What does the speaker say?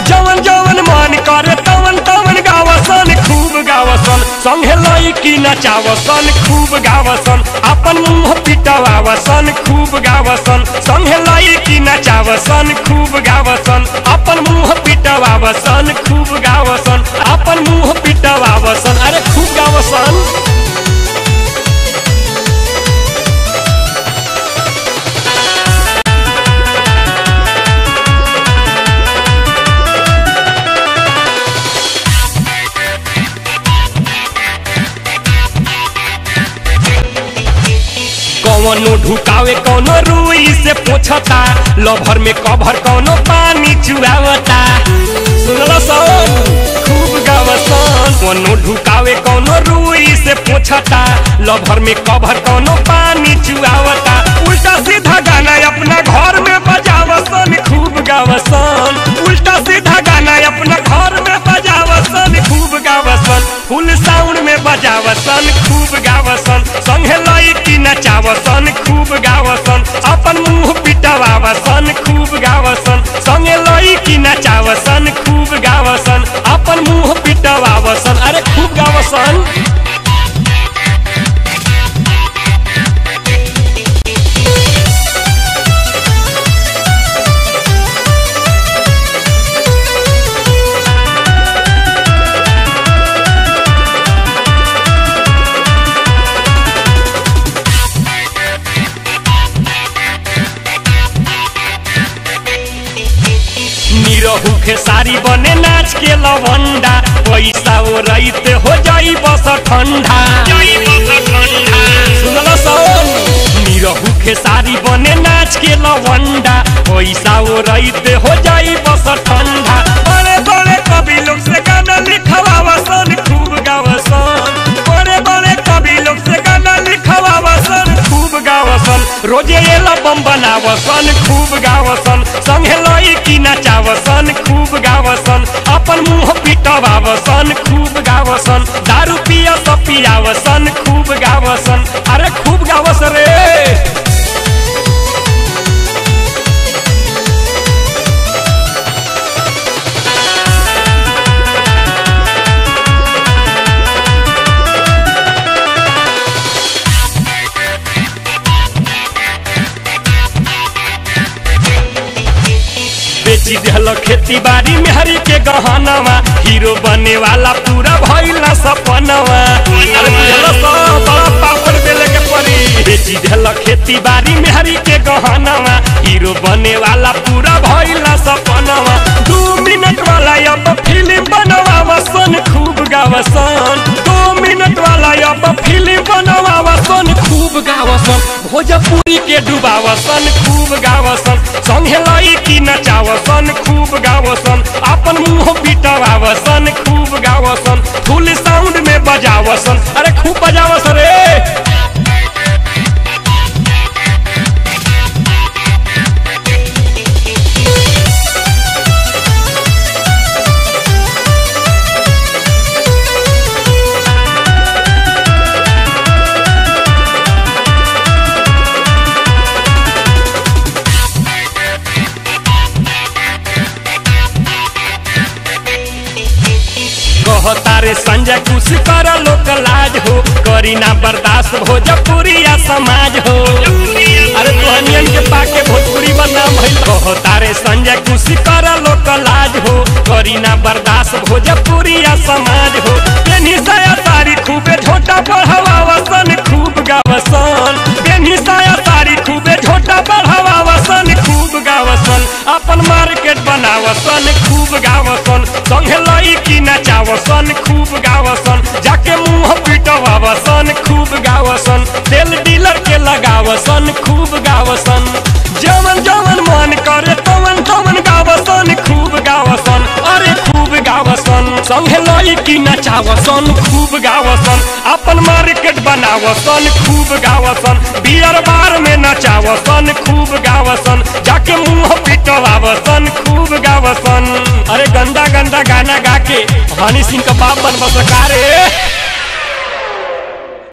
जवन जवन मन करे तवन तवन गावसन खूब गावसन संगे लईकी नचावसन खूब गावसन अपन मुंह पिटवावसन खूब गावसन संगे लईकी नचावसन खूब गावसन अपन मुंह पिटवावसन खूब गावसन अपन मुंह पिटवावसन अरे खूब गावसन कौनो ढुकावे कौनो रुई से पोछता लभर में कभर कौनो पानी चुआवता सुनल सन खूब गावसन कौनो ढुकावे कौनो रुई से पोछता लभर में कभर कौनो पानी चुआवता उल्टा सीधा गाना अपना घर में बजावसन खूब गावसन उल्टा सीधा गाना अपना घर में बजावसन खूब गावसन फुल साउंड में बजावसन खूब गावसन संगे लईकी नचावसन खूब गावसन अपन मुंह पिटवावसन खूब गावसन संगे लईकी नचावसन खूब गावसन अपन मुंह पिटवावसन अरे खूब गावसन निरहू खेसारी बने नाच के लवंडा पैसा ओ रईते हो जाई बस ठंडा सुनल सन निरहू खेसारी बने नाच के लवंडा पैसा ओ रईते हो जाई बस ठंडा बड़े बड़े कवि लोग से गाना लिखवावसन खूब गावसन बड़े बड़े कवि लोग से गाना लिखवावसन खूब गावसन रोजे एल्बम बनावसन खूब गावसन संगे लईकी नचावसन खूब गावसन अपन मुंह पिटवावसन खूब गावसन दारू पिया सब पियावसन खूब गावसन अरे खूब गावस रे बेची दिहल खेती बाड़ी में हरी के गहनवा हीरो बने वाला पूरा भइल ना सपनवा अरे बुझल सब बड़ा पापड़ बेले के परी बेची दिहल खेती बाड़ी में हरी के गहनवा हीरो बने वाला पूरा भइल ना सपनवा दू मिनट वाला अब फिल्म बनवावसन खूब गावसन दो मिनट वाला अब फिल्म बनवावसन खूब गावसन भोजपुरी के डुबावसन खूब गावसन संगे लईकी नचावसन खूब गावसन अपन मुंह पिटवावसन खूब गावसन फुल साउंड में बजावसन अरे खूब बजावस रे कहतारे संजय कुछ कर लोक लाज हो करी ना बर्दाश्त भोजपुरिया समाज हो अरे तोहनियन के पाके भोजपुरी बदनाम भइल कहतारे संजय कुछ कर लोक लाज हो करी ना बर्दाश्त भोजपुरिया समाज हो पेनी साया सारी खूबे झोटा बढ़ावावसन खूब गावसन पेनी साया सारी खूबे झोटा बढ़ावावसन खूब गावसन अपन मार्केट बनावसन खूब गावसन संगे लईकी नचावसन खूब गावसन जाके मुंह पिटवावसन खूब गावसन तेल डीलर के लगावसन खूब गावसन जवन जवन मन करे तवन तवन गावसन खूब गावसन अरे खूब गावसन संगे लईकी नचावसन खूब गावसन अपन मार्केट बनावसन खूब गावसन बियर बार में नचावसन खूब गावसन जाके मुंह पिटवावसन खूब गावसन अरे गंदा गंदा गाना गा के हनी सिंह का बाप बन बस रे